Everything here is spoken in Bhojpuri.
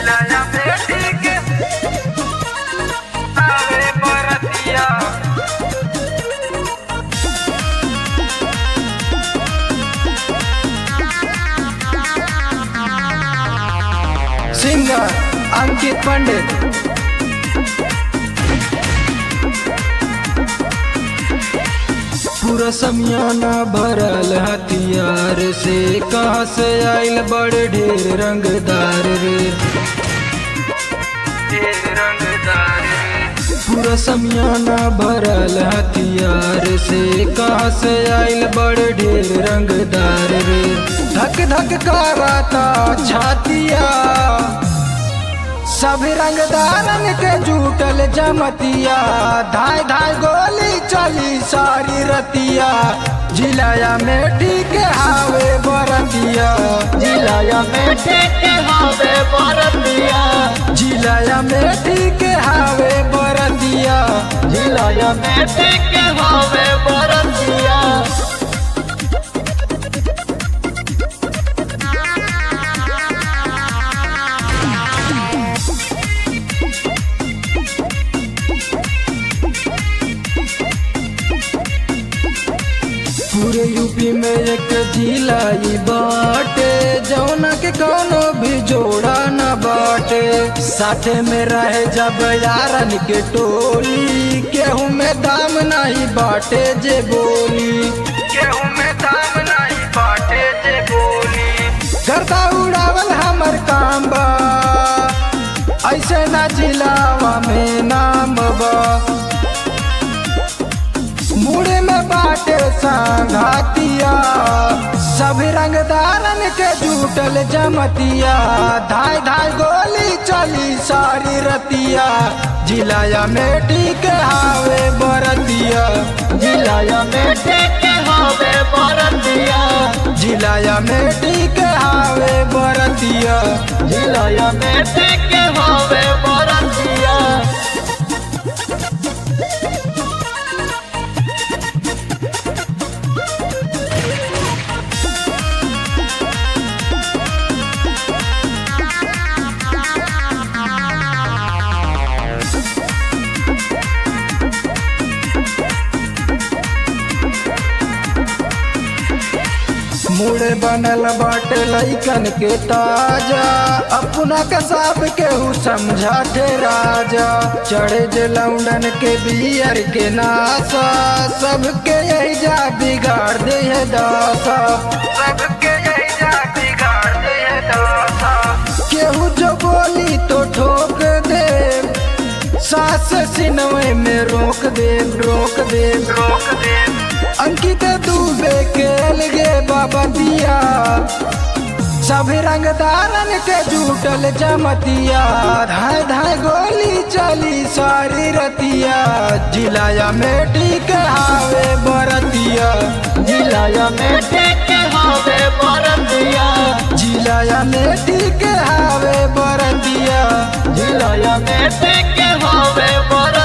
जिलाया बेटी के आवे बरतिया सिंगर अंकित पंडित पूरा समियाना भरल हथियार से कहाँ से आइल बड़े ढेर रंगदार रे ढेर रंगदार पूरा समियाना भरल हथियार से कहाँ से आइल बड़े ढेर रंगदार रे धक धक कराता छातिया सब रंगदारन के जुटल जमतिया धाय धाय गोली चली सारी रतिया जिलाया मेठी के हावे बरतिया जिलाया मेठी के हावे बरतिया जिलाया मेठी के हावे बरतिया जिलाया मेठी के हावे बरतिया पूरे यूपी में एक जिला ई बाटे जौना के कोनो भी जोड़ा न बाटे साथे में रहे जब यारन के टोली केहू में दाम नहीं बाटे जे बोली गेहूं में दाम नहीं बाटे जे बोली गर्दा उड़ावल हमर काम बा ऐसे ना जिलावा में नाम बा मुड़े में बाटे संघातिया सब रंगदारन के जुटल जमतिया धाय धाय गोली चली सारी रतिया जिलाया मेटी के हावे बरतिया जिलाया मेटी के हावे बरतिया जिलाया मेटी के हावे बरतिया जिलाया मेटी के हावे बरतिया मुड़े बनल बाटे लैकन के ताजा अपना के सब केहू समझाते राजा चढ़े जे लौंडन के बियर के नासा सबके यही जा बिगाड़ दे है दासा सबके यही जा बिगाड़ दे है दासा केहू जो बोली तो ठोक दे सास सिनवे में रोक दे रोक दे रोक दे अंकित दूबे के अलगे बाबा दिया सब रंगदारन के जुटल जमतिया धाय धाय गोली चली सारी रतिया जिलाया मेटी के हावे बरतिया जिलाया मेटी के हावे बरतिया जिलाया मेटी के हावे बरतिया जिलाया मेटी के हावे बरतिया